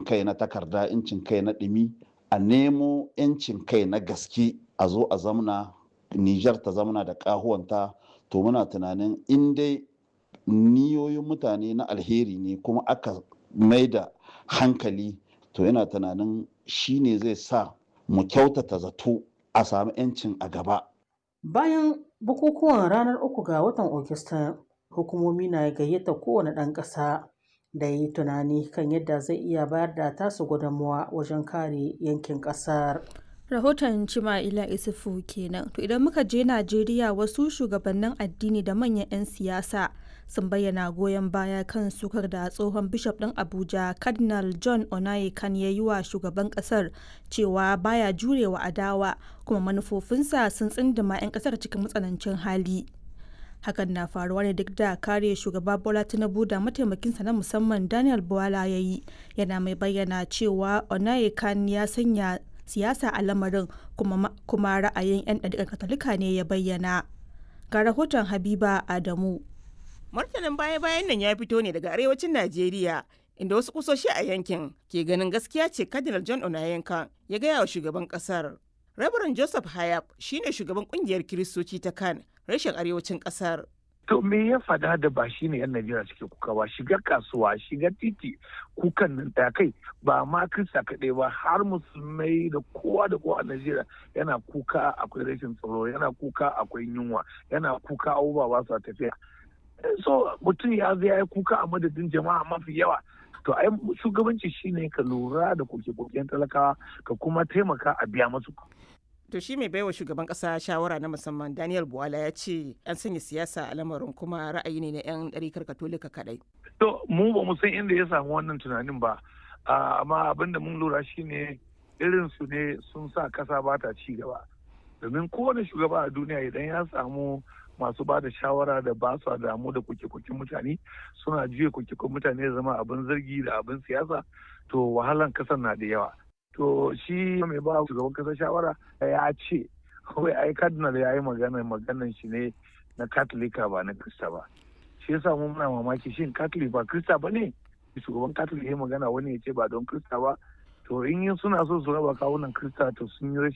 kai na takarda incin kai na ɗumi a nemo yancin kai na gaske a zo a zamna Nijar ta zamana da ƙahuwanta to muna tunanin in dai niyoyin mutane na alheri ne kuma aka mai da hankali to yana tunanin shi ne zai sa mu kyautata zato a sami 'yancin a gaba. Bayan bukukuwan ranar uku ga watan Ogista, hukumomi na gayyata kowane ɗan ƙasa da yi tunani kan yadda zai iya bayar da tasu gudunmuwa wajen kare yankin ƙasar. rahoton Cima'ila Isufu kenan. To idan muka je Najeriya wasu shugabannin addini da manyan 'yan siyasa sun bayyana goyon baya kan sukar da tsohon bishop ɗin Abuja Cardinal John Onayekan ya yi wa shugaban ƙasar cewa baya jurewa adawa kuma manufofinsa sun tsindima 'yan ƙasar cikin matsanancin hali. Hakan na faruwa ne duk da kare shugaba Bola Tinubu da mataimakinsa na musamman Daniel Bwala ya yi yana mai bayyana cewa Onayekan ya sanya siyasa a lamarin kuma, kuma ra'ayin 'yan ɗariƙar katolika ne ya bayyana ga rahoton habiba adamu martanin baya-bayan nan ya fito ne daga arewacin najeriya inda wasu kusoshi a yankin ke ganin gaskiya ce cardinal john onayenka ya gaya wa shugaban kasar rabaran joseph hayab shine shugaban kungiyar kiristoci ta kan rashin arewacin kasar To me ya fada da ba shi ne 'yan Najeriya suke kuka ba shiga kasuwa shiga titi kukan nan ta kai ba ma Kirista kaɗai ba har musulmai da kowa da kowa a Najeriya yana kuka akwai rashin tsaro yana kuka akwai yunwa yana kuka abubuwa ba su tafiya. So mutum ya zai ya kuka a madadin jama'a mafi yawa to ai shugabanci shine ka lura da koke-koken talakawa ka kuma taimaka a biya masu. To shi mai baiwa shugaban kasa shawara na musamman Daniel Buwala ya ce an sanya siyasa a lamarin kuma ra'ayi ne na 'yan ɗarikar katolika kaɗai. To mu ba mu san inda ya samu wannan tunanin ba amma abin da mun lura shine irin su ne sun sa kasa ba ta ci gaba. Domin kowane shugaba a duniya idan ya samu masu ba da shawara da ba su damu da kuke-kuken mutane suna juya kuke-kuken mutane zama abin zargi da abin siyasa to wahalan kasan na da yawa. to shi mai ba shugaban kasa shawara ya ce kawai ai cardinal ya yi magana maganan shi ne na katolika ba na krista ba shi yasa mu muna mamaki shin katolik ba krista ba ne shugaban katolik ya magana wani ya ce ba don krista ba to in suna so su raba kawunan krista to sun yi rashin